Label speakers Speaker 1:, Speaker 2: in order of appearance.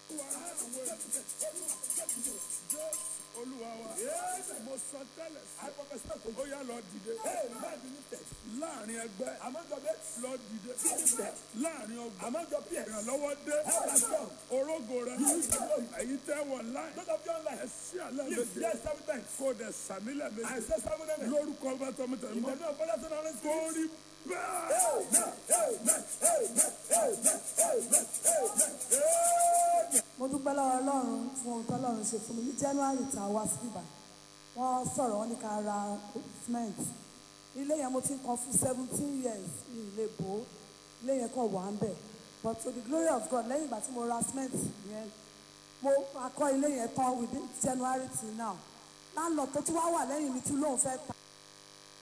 Speaker 1: olúwa wa mo sọ tẹ́lẹ̀
Speaker 2: I prophesy to
Speaker 1: sí ó yá lọ dìde
Speaker 2: Hey, man, be lifted.
Speaker 1: láàrin ẹgbẹ́
Speaker 2: Among your mates,
Speaker 1: lọ dìde
Speaker 2: be lifted.
Speaker 1: láàrin ọgbà
Speaker 2: Among your peers,
Speaker 1: ìrànlọ́wọ́ dé
Speaker 2: help us come.
Speaker 1: orógo rẹ ẹ̀yin tẹ́ wọ̀ láì
Speaker 2: Those of you online,
Speaker 1: ẹ sí àlẹ́
Speaker 2: lift
Speaker 1: méje
Speaker 2: yes seven times.
Speaker 1: kó dẹ̀ sàmílẹ̀
Speaker 2: I
Speaker 1: méje
Speaker 2: say seven amen.
Speaker 1: lórúkọ bá tọ́ mi tẹ̀
Speaker 2: In
Speaker 1: mọ́
Speaker 2: the name of Father, Son, and Holy Spirit.
Speaker 1: kórì bẹ́ẹ̀.
Speaker 2: Amen, amen, amen, amen, amen, amen.
Speaker 3: mo dúpẹ́ lọ́wọ́ ọlọ́run fún ohun tọ́lọ́run ṣe fún mi ní january tá a wá sí ibà wọ́n sọ̀rọ̀ wọ́n ní ká ra cement ilé yẹn mo ti ń kan fún seventeen years ní ilé bò ó ilé yẹn kàn wà ń bẹ̀ but to the glory of God lẹ́yìn ìgbà tí mo ra cement yẹn mo akọ́ ilé yẹn tán within january till now landlord tó tún wá wà lẹ́yìn mi tún lóun fẹ́ ta